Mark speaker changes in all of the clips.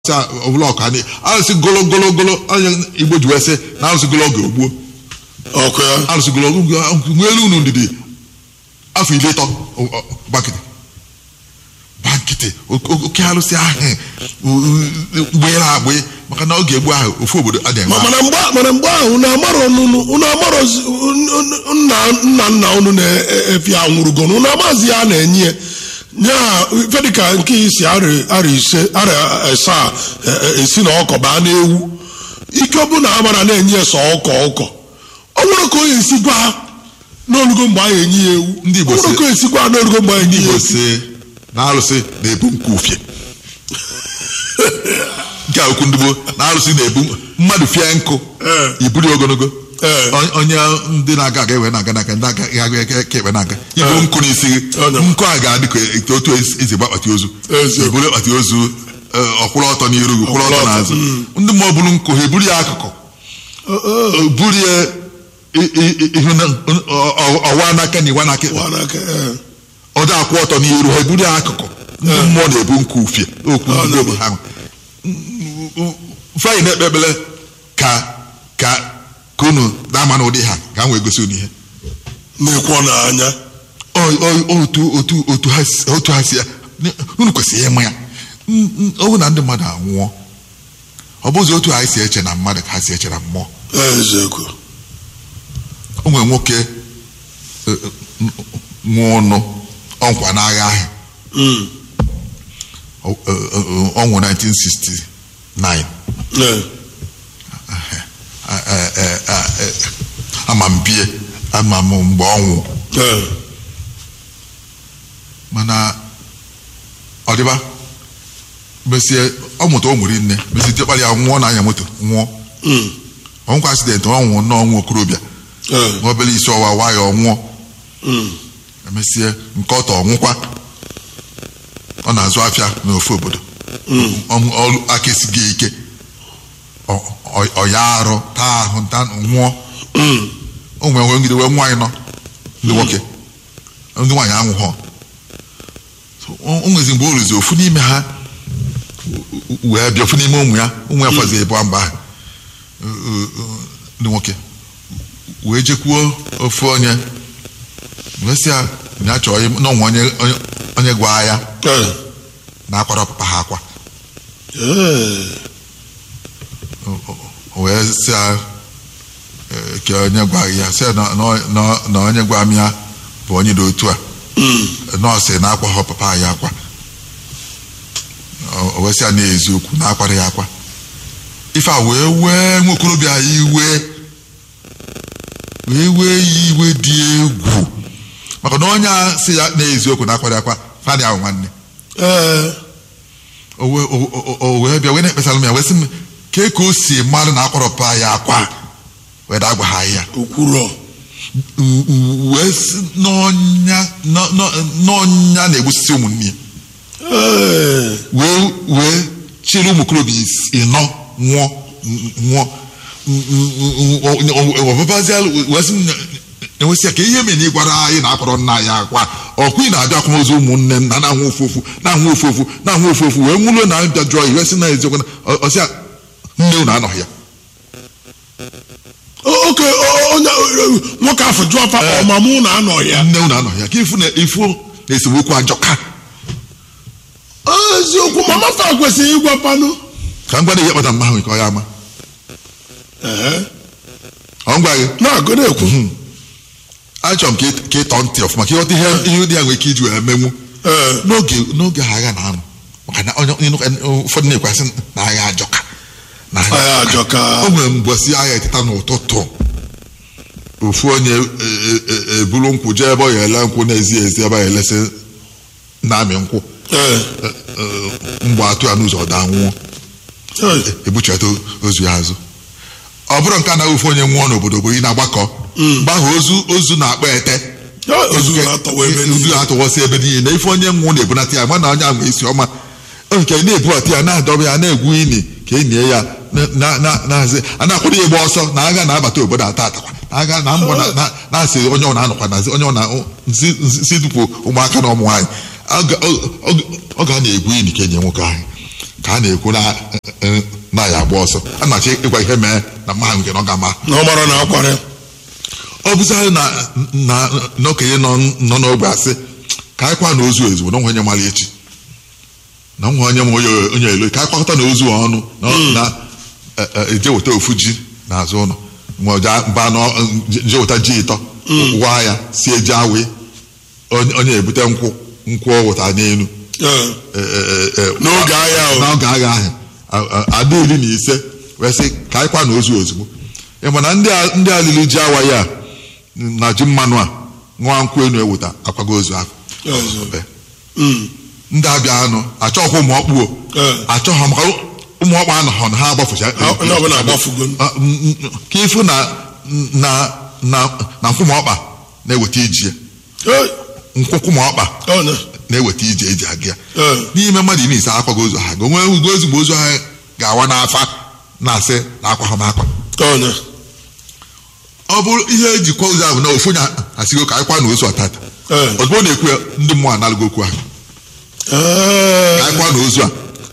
Speaker 1: ọbụla ọka anyị arụsị gologologolo onye igbo ji wee sị na arụsị gologo ogbuo
Speaker 2: ọkụ ya
Speaker 1: arụsị gologo nwelu unu ndidi afọ iri ịtọ gbakịtị gbakịtị oke arụsị ahụ gbere agbị maka na oge egbu ahụ ofu obodo adịghị
Speaker 2: Ma- mana mgbe mana mgbe ahụ unu amarọ unu unu amarọ nna nna nna unu na-efi anwụrụgo unu amazi ya na-enye ya nya ife dịka nke isi arị ise arị asaa e- e- esi na ọkọ baa n'ewu ike ọ bụ na amara na-enye ya sọ ọkọ ọkọ ọ nwere ka onye esi gwa n'olugo mgbe anyị enye ya ewu
Speaker 1: Ndị Igbo
Speaker 2: ọ nwere
Speaker 1: si-
Speaker 2: ka onye esi gwa n'olugo mgbe anyị enye ya
Speaker 1: igbo
Speaker 2: ewu
Speaker 1: si na arụsị na-ebu nkụ ufie nke a okwu ndị gboo na arụsị na-ebu mmadụ fie nkụ
Speaker 2: Ee.
Speaker 1: iburu ogologo
Speaker 2: Ee.
Speaker 1: On- onye ndị na-aga aga ewe na-aga n'aka ndị aga aga aga ka ekpe na-aga ibu
Speaker 2: Ee.
Speaker 1: nkụ n'isi gị
Speaker 2: Ọ nọ.
Speaker 1: nkụ a ga-adị ka etu- otu esi gba akpati ozu
Speaker 2: Eziokwu.
Speaker 1: eburu akpati ozu ee, ọkwụrụ ọtọ n'iru gị kwụrụ ọtọ
Speaker 2: Ọkwụrụ ọtọ,
Speaker 1: n'azụ ndị mmụọ buru nkụ ha eburu ya akụkụ
Speaker 2: Ọ- ọ-
Speaker 1: o buru ya i- i- i- ihu na- ọ- ọ- ọwa n'aka na iwa n'aka
Speaker 2: ọ n'aka, ee.
Speaker 1: ọ dị akwụ ọtọ n'iru ha eburu ya akụkụ ndị mmụọ na-ebu nkụ ufie okwu
Speaker 2: Ọ
Speaker 1: ndị
Speaker 2: na-
Speaker 1: obi ha fanyị na-ekpe ekpere ka ka ka unu na-ama na ụdị ha ga wee gosi unu ihe
Speaker 2: na-ekwu n'anya
Speaker 1: Ọ- ọ- otu otu otu ha si- otu ha si ya unu kwesịrị ịma ya N- n- ọ bụ na ndị mmadụ anwụọ ọ bụzi otu anyị si eche na mmadụ ka ha si eche na mmụọ
Speaker 2: eziokwu
Speaker 1: o nwere nwoke eh, eh, nwụọ ọnụ ọnkwa n'agha ahụ
Speaker 2: Mm.
Speaker 1: ọ nwụrụ 1969
Speaker 2: Ee.
Speaker 1: Eh, eh, eh, eh, ama m bie ama m mgbe ọ nwụ
Speaker 2: Ee.
Speaker 1: mana ọ dịba mesie ọ mụta o nwere nne mesie tekpara ya nwụọ na anya moto nwụọ
Speaker 2: Mm.
Speaker 1: ọnwụkwa asidenti ọ nwụọ n'ọnwụ okorobịa
Speaker 2: Ee.
Speaker 1: nwa obere isi ọwa wa ya ọ nwụọ
Speaker 2: Mm.
Speaker 1: emesie nke ọtọ ọnwụkwa ọ na-azụ afịa n'ofu obodo Ọ- ọrụ aka esighị ike Ọ- ọ- ọ ya arụ taa ahụ nta nwụọ
Speaker 2: Mm.
Speaker 1: o nwere nwere ngide wee nwaanyị nọ ndị nwoke ndị nwaanyị anwụghọ So, o o nwezi mgbe o ruzi ofu n'ime ha wee bịa ofu n'ime ụmụ ya ụmụ ya fọzi ebu mba ahụ ndị nwoke wee jekwuo ofu onye wee sị ya na ya chọrọ ịm- na ọnwa onye onye- onye gwa ya
Speaker 2: Ee.
Speaker 1: na akwara papa ha akwa
Speaker 2: Ee.
Speaker 1: O- o- o wee sị ya eh, ka onye gwa ya sị ya na- na- na na onye gwa m ya bụ onye dị otu a
Speaker 2: Mm.
Speaker 1: nọọsụ na-akwa ha papa ya akwa O- o wee sị ya na eziokwu na akwara ya akwa ife a wee wee nwa okorobịa ya iwe wee wee ya iwe dị egwu maka na onye a sị ya na eziokwu na akwara ya akwa fani ahụ nwanne
Speaker 2: Ee.
Speaker 1: o wee- o- o- o wee bịa wee na-ekpesara m ya wee sị m kee ka o si mmadụ na akwara papa ya akwa wee da agwa ha ya
Speaker 2: Okwurọ.
Speaker 1: U- u- wee sị n'ọnya n'ọ- n'ọ- n'ọnya na-egbusisi ụmụnne ya
Speaker 2: Ee.
Speaker 1: wee wee chịrị ụmụ okorobịa is- ịnọ nwụọ nwụọ ọbabazi wee sị na- enwesị ya ka ihe mere na ịgwara anyị na-akpọrọ nna anyị akwa ọkwa ị na-abịa akwamozu ụmụnne nna na-anwụ ofu ofu na-anwụ ofu ofu na-anwụ ofu ofu wee nwụrụ na abịa jụọ iwe sị na eziokwu na ọsị ya nne unu anọghị ya
Speaker 2: O- oke o- onye o- nwoke afọ jụọ fa ọmamụ na anọ ya
Speaker 1: nne unu anọghị ya ka ifu na ifu na esemokwu ajọka
Speaker 2: eziokwu mama fa kwesịrị ịgwa panụ
Speaker 1: ka m gwada ihe kpata mma ahụ nke ọ ya ama
Speaker 2: Ee.
Speaker 1: ọ ngwa gị
Speaker 2: na-agụ na-ekwu
Speaker 1: achọrọ m ka ị- ka ịtọ ntị ọfụma ka ịghọta ihe ihe ụdị ya nwere ike iji wee menwu
Speaker 2: Ee.
Speaker 1: n'oge n'oge agha na-anọ maka na onye onye- ụfọdụ na-ekwasị na agha ajọka na
Speaker 2: Agha ajọka.
Speaker 1: o nwere mbọsị agha eteta n'ụtụtụ ofu onye e- e- e- eburu nkwụ jee ebe ọ ya ele nkwụ na-ezi ezi ebe ọ ya elesị na-amị nkwụ
Speaker 2: Ee.
Speaker 1: E- e, mgbe atụ ya n'ụzọ ọ daa nwụọ
Speaker 2: Ee.
Speaker 1: ebuchata ozu ya azụ ọ bụrụ nke anaghị ofu onye nwụọ n'obodo bụ ị na-agbakọ mgbe ahụ ozu ozu na-akpọ ete
Speaker 2: Ya, ozu na-atọwa ebe
Speaker 1: ozu
Speaker 2: niile.
Speaker 1: na-atọwasị ebe niile na ife onye nwụọ na-ebunata ya mana onye ahụ isi ọma O nke na-ebubata ya na-adọba ya na-egwu ini ka e nie ya na- na- na- na-azị a na-akwado ya ịgba ọsọ na agha na-abata obodo ata atakwa na agha na mbọ na- na- na-asị onye ọ na-anọkwa na onye ọ na nsi nsi dupụ ụmụaka na ụmụ nwaanyị ọ ga- ọ- ọ- ọ ga na-egwu ini ka enye nwoke ahụ ka a na-ekwu na eh, na ya agba ọsọ a na-achọ ịgwa ihe mee na mmadụ nke na ọ ga-ama
Speaker 2: na ọ mara na akwara
Speaker 1: ọ bụzarị na na na okenye nọ nọ n'ogbe asị ka anyị kwa na ozu ezigbo na nwa onye mara echi na nwa onye ma onye onye elo ka anyị kwakọta na ozu ọnụ na na e- e- eje weta ofu ji n'azụ ụlọ ma ọja ba na je weta ji ịtọ waa ya sie ji awee onye onye ebute nkwụ nkwụ ọ wụta n'elu
Speaker 2: Ee.
Speaker 1: e- e- e-
Speaker 2: N'oge agha ahụ.
Speaker 1: n'oge agha ahụ a- a- ada iri na ise wee sị ka anyị kwa na ozu ozugbo ị ma na ndị a- ndị alili ji awa ya na ji mmanụ a nwa nkwụ enu eweta akwago ozu ahụ
Speaker 2: Ozu.
Speaker 1: Ee.
Speaker 2: Mm.
Speaker 1: ndị abịa anụ achọghị ụmụ ọkpụ o
Speaker 2: Ee.
Speaker 1: achọghị maka ụmụ ọkpụ anọghọ na ha agbafucha
Speaker 2: Ha- onye ọbụla agbafugo.
Speaker 1: Ah, mm, mm, ka ịfụ na na na na nkwụma ọkpa na-eweta iji ya
Speaker 2: Ee.
Speaker 1: nkwụkwụma ọkpa
Speaker 2: Ọ na.
Speaker 1: na-eweta ije eji aga ya
Speaker 2: Ee.
Speaker 1: n'ime mmadụ iri ise akwago ozu ha onwe ugo ozugbo ozu ha ga-awa n'afa na-asị na akwa ha m akwa
Speaker 2: Ọ na.
Speaker 1: ọ bụrụ ihe ejikwa ozu ahụ na ofu onye asịgo ka anyị kwa na ozu ọtata
Speaker 2: Ee.
Speaker 1: ozugbo ọ na-ekwu ya ndị mmụọ analụgo okwu ahụ
Speaker 2: Ee.
Speaker 1: ka anyị kwa na ozu a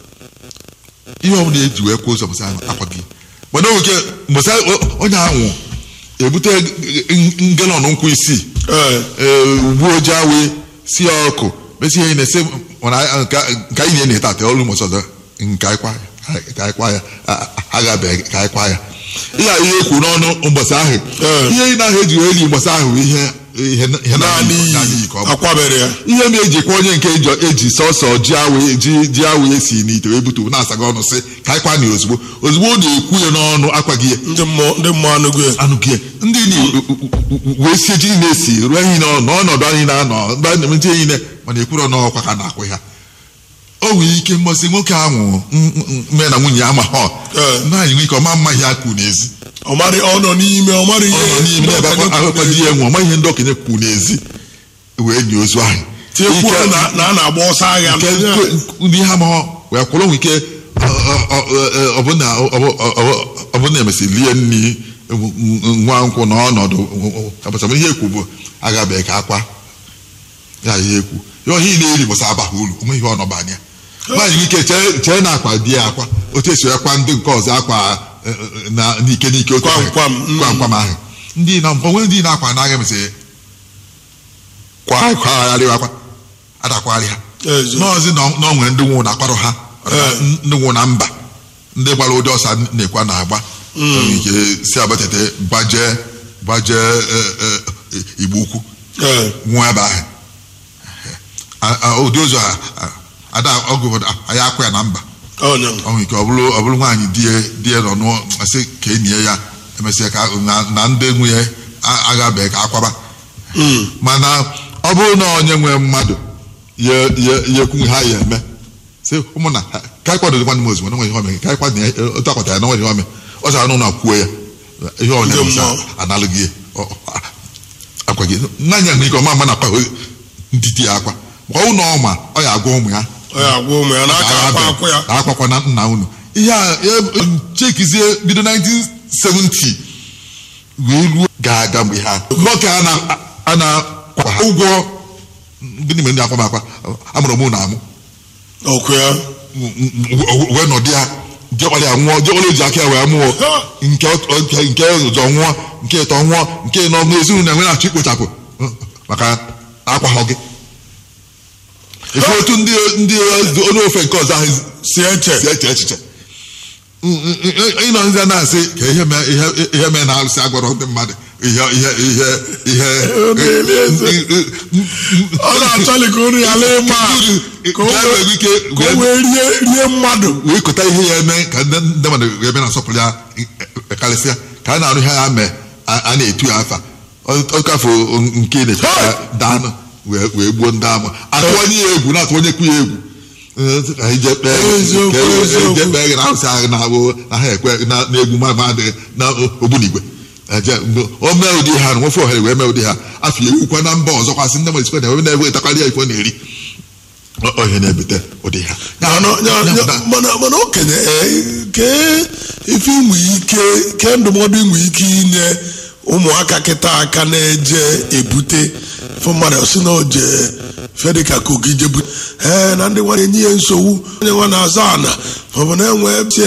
Speaker 1: ihe ọ bụla eji wee kwa ozu mụsa akwa gị mana oge mụsa onye ahụ ebute ngelọn nkwụ isii
Speaker 2: Ee.
Speaker 1: ee, ugbu oji awee si ya ọkụ mesi ihe na-ese mana nke nke anyị na-enye tata ọrụ ụmụ ọzọ nke anyị kwa ya ka anyị kwa ya a- agabeghị ka anyị kwa ya ihe a ihe ekwu n'ọnụ mbọsị ahụ
Speaker 2: Ee.
Speaker 1: ihe ị na-ahụ eji wee li mbọsị ahụ bụ ihe ihe ihe
Speaker 2: Naanị
Speaker 1: naanị
Speaker 2: iyi
Speaker 1: iyi ka ọ bụ
Speaker 2: akwabere ya.
Speaker 1: ihe m ejikwa onye nke eji eji sọsọ ji awe ji ji awe esi n'ite wee butu na-asaga ọnụ sị ka anyị kwa na ozugbo ozugbo ọ na-ekwu ya n'ọnụ akwaghị ya
Speaker 2: Ndị mmụọ ndị mmụọ anụgo ya.
Speaker 1: anụghị ya ndị ni wee sie ji na-esi ruo anyị nọ n'ọnọdụ anyị na-anọ mgbe anyị na-emechi anyị ne mana ekwuro n'ọkwa ka na-akwụ ha o nwere ike mmasị nwoke ahụ mme na nwunye ya ma ha
Speaker 2: Ee.
Speaker 1: naanyị nwere ike ọma mma ihe akụ n'ezi
Speaker 2: Ọ mara ọ nọ n'ime ọ mara ihe.
Speaker 1: ọ nọ n'ime ebe akwa di ya nwe ọma ihe ndị okenye kwu n'ezi wee nye ozu ahụ
Speaker 2: Tinyekwuo
Speaker 1: Ike-
Speaker 2: na na a na-agba ọsọ agha.
Speaker 1: nke ndị ha ma wee kwụrụ nwe ike ọbụna emesịrị lie nri nwa nkwụ n'ọnọdụ abụsam ihe ekwu bụ agabeghị ka akwa ya ihe ekwu ya ohi na-eri bụsa abaghị uru onwe ihe ọnọba anya nwaanyị nwere ike chee- chee na akwa di ya akwa otu esi akwa ndị nke ọzọ akwa eh, eh, na n'ike n'ike otu
Speaker 2: Kwam
Speaker 1: ahụ.
Speaker 2: kwam, mm.
Speaker 1: kwam kwam ahụ ndị na onwe ndị na-akwa n'agha emesịrị kwa kwagharịwa akwa adakwagharị ha
Speaker 2: Ezo.
Speaker 1: n'ọzi na ọ nwere ndị nwụ na-akparụ ha
Speaker 2: Ee.
Speaker 1: ndị nwụ na mba ndị gbara ụdị ọsa na-ekwa na-agba Enwere ike si abatete gbaje gbaje eh, eh, igbo ukwu
Speaker 2: Ee.
Speaker 1: nwụọ ebe ahụ A- a- ụdị ụzọ a a- ada ọgụ bụ na anyị akwa ya na mba
Speaker 2: Ọ na.
Speaker 1: ọ nwere ike ọ bụrụ ọ bụrụ nwaanyị di ya di ya nọ nụọ asị ka enyi ya emesịa ka na- na ndị nwunye a- agabeghị ka akwaba
Speaker 2: Mm.
Speaker 1: mana ọ bụrụ na onye nwee mmadụ ya ya ya ekwu ha ya eme sị ụmụnna ha- ka anyị kwadoro nwanne m ozugbo na nwe ihe ome ka anyị kwado ya otu akwata ya na nwe ihe ome ọ sara n'ụlọ kwuo ya ihe ọ
Speaker 2: Ndị
Speaker 1: na-emesa
Speaker 2: mmụọ.
Speaker 1: analụghị ya Ọ- ọ- akwa gị nanya nwere ike ọma mma na akwa ndị di ya akwa ma ọ bụ na ọma ọ ya agwa ụmụ ya
Speaker 2: Ọ ya agwa ụmụ ya n'aka akwa akwa ya.
Speaker 1: akwakwa na nna unu ihe a ya- chekizie bido 1970 wee ruo ga-aga mgbe ha nwoke a na- a na-akwa ha ụgwọ gịnị mere ndị akwa m akwa amụrụ mụ na amụ
Speaker 2: Ọkụ ya.
Speaker 1: wee nọdụ ya jekpara ya nwụọ jekpara eji aka ya wee mụọ
Speaker 2: Ha!
Speaker 1: nke ọ- nke nke ọzọ nwụọ nke ịtọ nwụọ nke nọ n'ezinụlọ enwe na-achọ ikpochapụ maka akwaghọ gị efu otu ndị ndị onye ofe nke ọzọ ahụ
Speaker 2: Si eche.
Speaker 1: si eche echiche ịnọ nze na-asị ka ihe mee ihe ihe mee na-alụsị agwọrọ ndị mmadụ ihe ihe ihe ihe
Speaker 2: na-eli eze. Ọ na-achọli ka unu ya lee mma. Ka o
Speaker 1: Ka e
Speaker 2: wee-
Speaker 1: nwere ike
Speaker 2: ka o
Speaker 1: wee-
Speaker 2: wee rie rie mmadụ.
Speaker 1: wee kọta ihe ya eme ka ndị ndị mmadụ wee bịa na-asọpụrụ ya e- karịsịa ka a na-arụ ihe ya mee a a na-etu ya afa ọkafo nke na-eche ka daanụ wee wee gbuo ndị ama atụwanye ya egwu na-atụwanyekwu ya egwu Eh, ka anyị jee kpee
Speaker 2: Eziokwu,
Speaker 1: ka e-
Speaker 2: eziokwu.
Speaker 1: jee kpee na arụsị ahụ na-abụ na ha ekwe na na egwu ma ma adịghị na ogbunigwe eje mgbe o mee ụdị ha na nwofe ohere wee mee ụdị ha afọ ya ekwukwa na mba ọzọ kwasị ndị mmadụ sikwa na ebe na-ewe etakarị ya ifo na-eri Ọ- ọ ihe na-ebute ụdị ha Ya-
Speaker 2: mana ya-
Speaker 1: ya-
Speaker 2: ya- mana mana okenye ee, kee ife inwe ike kee ndụmọdụ inwe ike inye ụmụaka kịta aka na-eje ebute fụ mmadụ si na oje fedịka kogi jebu ee na ndị nwa na-enye ya nsogbu onye nwa na-aza ana maọbụ na enwe